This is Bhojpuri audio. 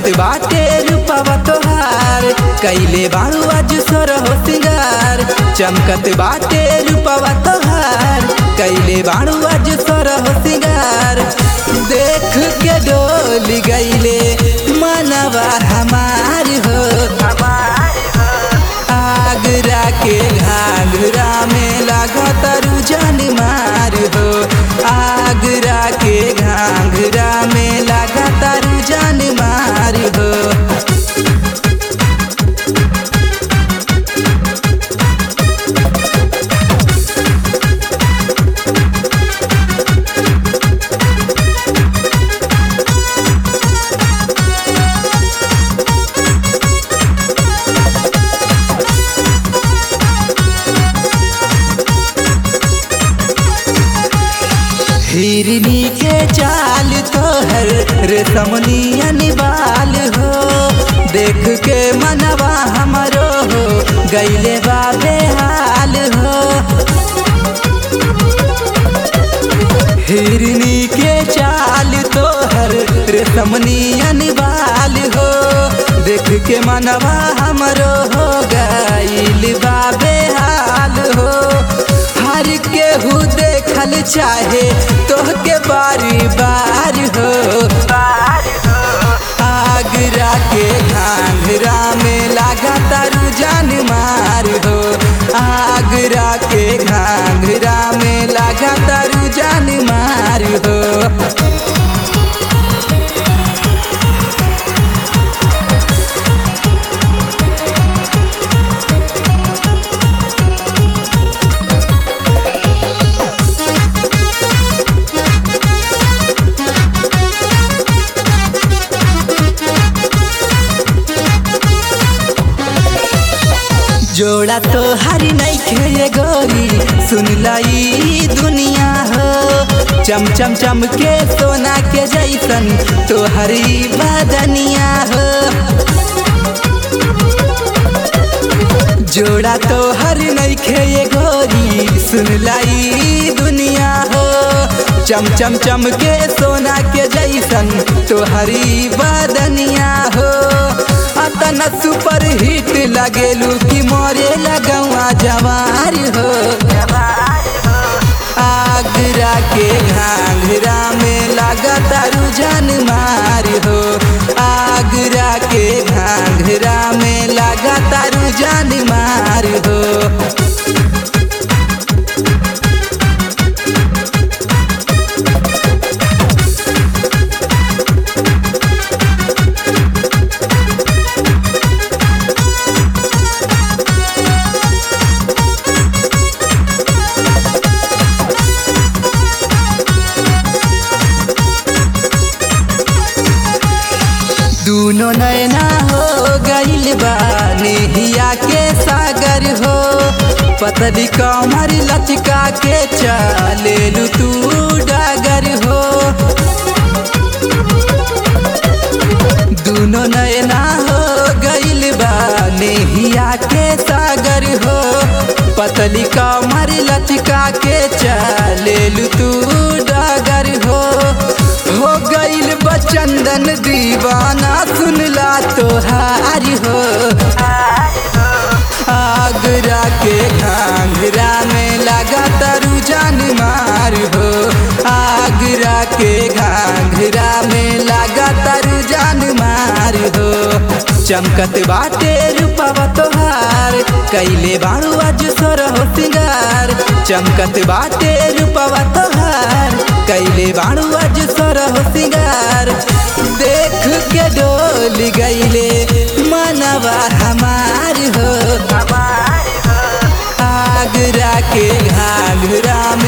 बाटे रूपवा तोहार कैले बाड़ू आज सोर हो सिंगार चमकत बाटे रूपवा तोहार कैले बाड़ू आज सोर हो सिंगार देख के डोल गईले मनवा हमार हो आगरा के घाघरा में लागत रुझान मार हो आगरा के घाघरा में लागत रुझान मार हो हिरनी के चाल तोहर रेशमनिया निवाल हो देख के मनवा हमरो हो गईले बाबे हाल हो हिरनी के चाल तोहर रेशमनिया निवाल हो देख के मनवा हमरो हो गईल बाबे हाल हो हर केहू देखल चाहे तोहके बारी बार हो आगरा के घाघरा में लागता रुझान मार हो आगरा के घाघरा में लागता रुझान मार हो जोड़ा तो हरी नहीं खे गोरी सुन लाई दुनिया हो चम चम चम के सोना के जैसन तो हरी बदनिया हो जोड़ा तो हर नहीं खे गोरी सुन लाई दुनिया हो चम चम चम के सोना के जैसन तो हरी बदनिया हो अतना सुपर हिट लगेलू कि मोरे लगवा जवार हो आगरा के घाघरा में लागता रुझान मार हो आगरा के घाघरा में लागता रुझान मार हो दूनो नैना हो गईल बा नेहिया के सागर हो पतली कमर लचका के चले तू डागर हो दूनो नैना हो गईल बा नेहिया के सागर हो पतली कमर लचका के चले तू डागर हो हो गईल बचंदन दीवाना सुनला तोहार हो आगरा के घाघरा में लगा रुझान मार हो आगरा के घाघरा में लगा रुझान मार हो चमकत बाटे रूपवा तोहार कैले बाड़ू आज सोर हो सिंगार चमकत बाटे रूपवा तोहार कैले बाड़ू आज सोर हो सिंगार देख के डोल गईले मनवा हमार हो आगरा के घाघरा